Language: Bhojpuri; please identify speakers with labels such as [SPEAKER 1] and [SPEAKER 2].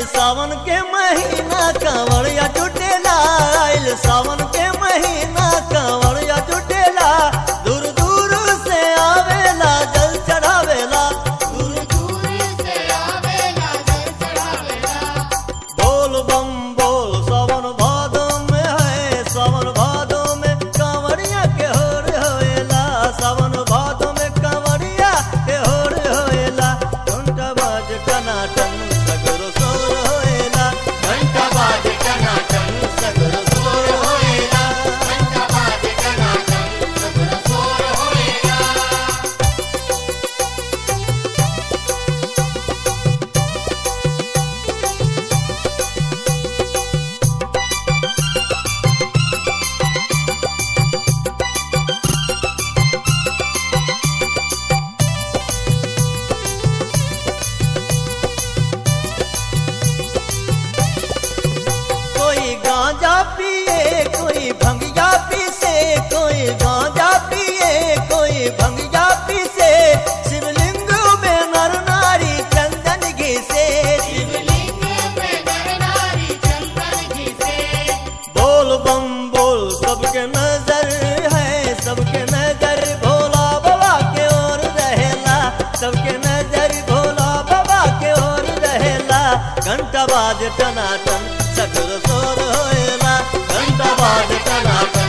[SPEAKER 1] सावन के महीना कांवड़िया जुटेला आइल सावन के महीना कांवड़िया जुटेला दूर दूर से आवेला जल चढ़ावेला दूर
[SPEAKER 2] दूर से आवेला जल चढ़ावेला
[SPEAKER 1] बोल बम बोल सावन भादो में है सावन भादो में कांवड़िया के होर होएला सावन भादो में कांवड़िया के होर होएला घंटा बाज टनाटन सगरो सोर होएला घंटा बाज टनाटन सगरो सोर होएला
[SPEAKER 2] घंटा बाजे टनाटन सगरो सोर होएला
[SPEAKER 1] कोई गांजा पिए कोई भंगिया पीसे कोई गांजा पिए कोई भंगिया पीसे शिवलिंग में नर नारी चंदन घिसे
[SPEAKER 2] शिवलिंग पे नर नारी चंदन घिसे
[SPEAKER 1] बोल बम बोल सबके नजर है सबके नजर भोला बाबा के ओर रहेला सबके नजर भोला बाबा के ओर रहेला घंटा बाद टनाटन सगर सोर होएला घंटा बाद टनाटन